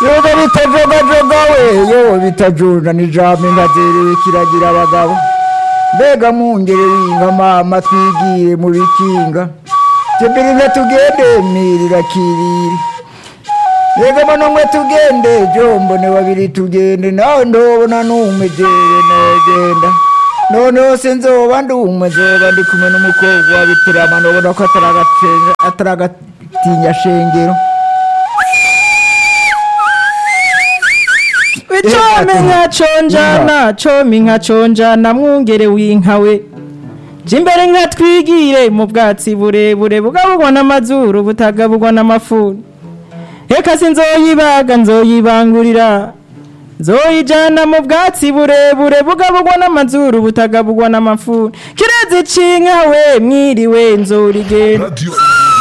yoga bitajogajoga we yo bitajunda nijambo inka zerewe kiragira abagabo mbega mwungere w'inka mama twigire mu bikinga tembere inka tugende mirira kiriri yega mano mwe tugende jombone babiri tugende nawe ndobona n'umwe jewe negenda noneho se nzoba ndi umwe nzoba ndi kumwe n'umukobwa wa bitirama nobona ko ataragatenga- ataragatinya shengero wicome nka conjana come nka conjana mwungere w'inka we jya imbere nka twigire mu bwatsi burebure bugabugwa n'amazuru butagabugwa n'amafuni reka si nzoyibaga nzoyibangurira nzoyijana mu bwatsi burebure bugabugwa n'amazuru butagabugwa n'amafuni kirezi c'inka we mwiriwe nzorigenda Radio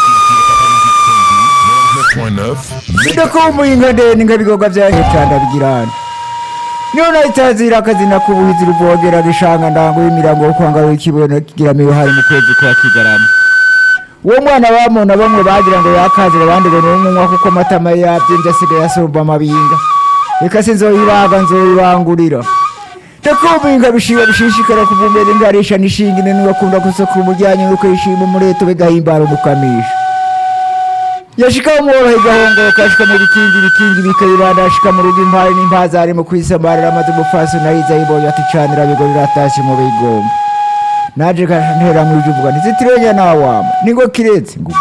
99.9 bidakumbuye inka ndende inka bigoga vyahecanda bigirana niyo nayitazira akazina k'ubuhizi ruvogera rishanga ndango y'imirango yo kwanga w'ikibono kigira hari mu kwezi kwa kigarama uwo mwana bamona bamwe bagira ngo yakazira abandi ngo n'umunywa kuko amatama ye yavyimbye asigaye asumba amabinga reka sinzoyibaga nzoyibangurira ndakumbuye inka bishiba bishishikara kuvumbera ingarisha n'ishingine niwakunda gusokura umuryanyo nuko yishima umureto bigahimbara umukamisha yashika umworohe igahongoka ashika mu bikingi ibikingi bikayibanda ashika mu rugo impari n'impazari mu kwisamarira amaze umupfasi nahiza yibonye ati canira bigo riratashye mu bigomba naje kantera mu uvuga ntizitirenya nawama ningo kirezi ngo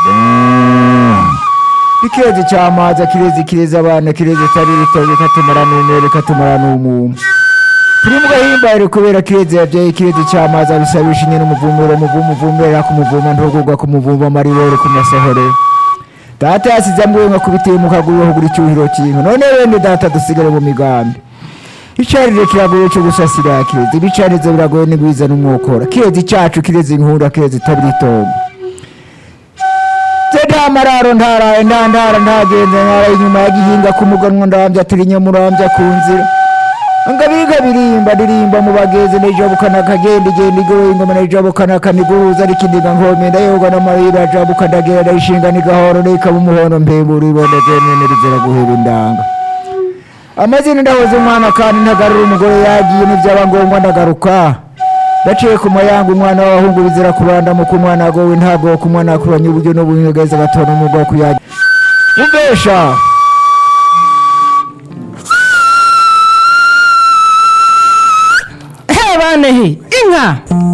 ikirezi cyamaza kirezi kirezi abana kirezi tari ritoye katumara n'umwere katumara n'umumu turi mu gahimbare kubera kirezi yabyaye kirezi cyamaza bisabisha nyine umuvumero umuvumo uvumera ku muvuma ntugurwa ku muvumba amaribore ku masohorero data yasize amwenga kubitiye mu kaguru hugura icyuhiro cy'inka none bene data dusigare mu migambi icarire kiragoye cyo gusasira kirezi ibicarizo biragoye n'igwiza n'umwokora kirezi cyacu kirezi inkura kirezi itabira itongo se nta mararo ntaraye nta ndara ntagenze ntaraye inyuma ya gihinga ku muganwa ndambya turi nyamurambya ku nzira ngabiga birimba ndirimba mu bageze nejabukana kagenda igenda igoye ingoma nejabukana kaniguruza rikindiga nkome ndayoga n'amarira jabuka ndagera ndayishinga nigahoro nikaba umuhondo mpembura iboneze nene rizera guhera indanga amazina ndahoze umwana kandi ntagarura umugore yagiye n'ibyaba ngombwa ndagaruka ndaciye ku mayanga umwana w'abahungu bizira kuranda ku mwana agowe ntago ku mwana akuranye uburyo n'ubunyegeza agatona umwuga wo kuyagira umvesha he banehe inka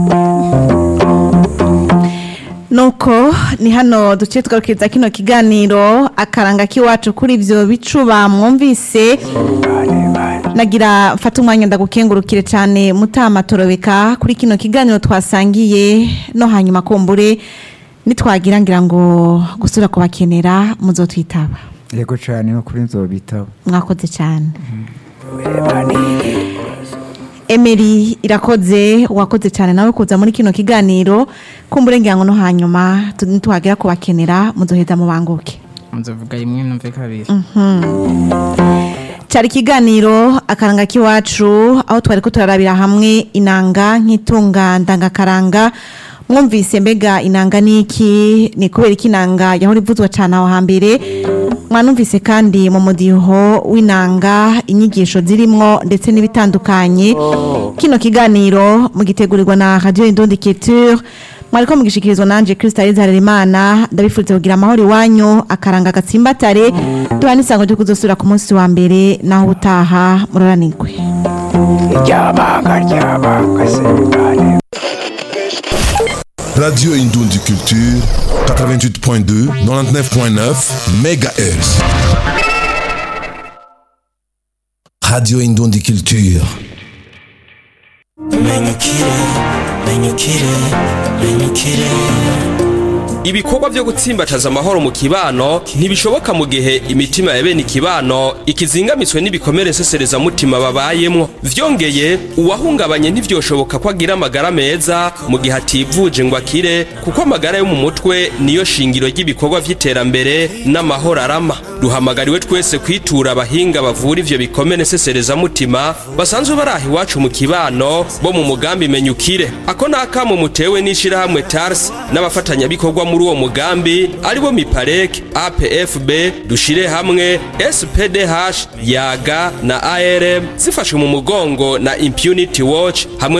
nuko ni hano duce tugakurikiza kino kiganiro akaranga k'iwacu kuri ibyo bicuba mwumvise nagira mfate umwanya ndagukengurukire cyane mutamatorobeka kuri kino kiganiro twasangiye no hanyuma kumbure nitwagira ngira ngo gusura kubakenera muzotwitaba yego cyane no kuri nzobitabo mwakoze cyane Emery irakoze wakoze cyane nawe kuza muri kino kiganiro kumbure ngira ngo no hanyuma tu- nitwagera kubakenera muzoheza mubanguke muzovuga rimwe numve kabiri cyari ikiganiro akaranga k'iwacu aho twari ko turarabira hamwe inanga nk'itunga ndangakaranga mwumvise mbega inanga niki ni kubera ko inanga yahora ivuzwa cyane aho hambere mwanumvise kandi mu mudiho w'inanga inyigisho zirimwo ndetse n'ibitandukanye kino kiganiro mugitegurirwa na radio Indundi Culture mwariko mugishikirizwa nanje Krista Harerimana ndabifuriza kugira amahoro iwanyu akaranga gatsimbatare duha n'isango ryo kuzosura ku munsi wa mbere naho utaha muroranirwe Radio Indundi Culture 88.2 99.9 MHz Radio Indundi Culture ibikorwa byo gutsimbataza amahoro mu kibano ntibishoboka mu gihe imitima ya bene ikibano ikizingamitswe n'ibikomere mutima babayemwo vyongeye uwahungabanye ntivyoshoboka ko agira amagara meza mu gihe ativuje ngo akire kuko amagara yo mu mutwe niyo shingiro ry'ibikorwa vy'iterambere n'amahoro arama duhamagariwe twese kwitura abahinga bavura ivyo bikomere mutima basanzwe bari aha iwacu mu kibano bo mu mugambi menya ukire ako ni akamo mutewe n'ishirahamwe tars n'abafatanyabikorwa muri muri uwo mugambi aribo miparek apfb dushire hamwe spdh yaga na arm zifashwe mu mugongo na impunity watch hamwe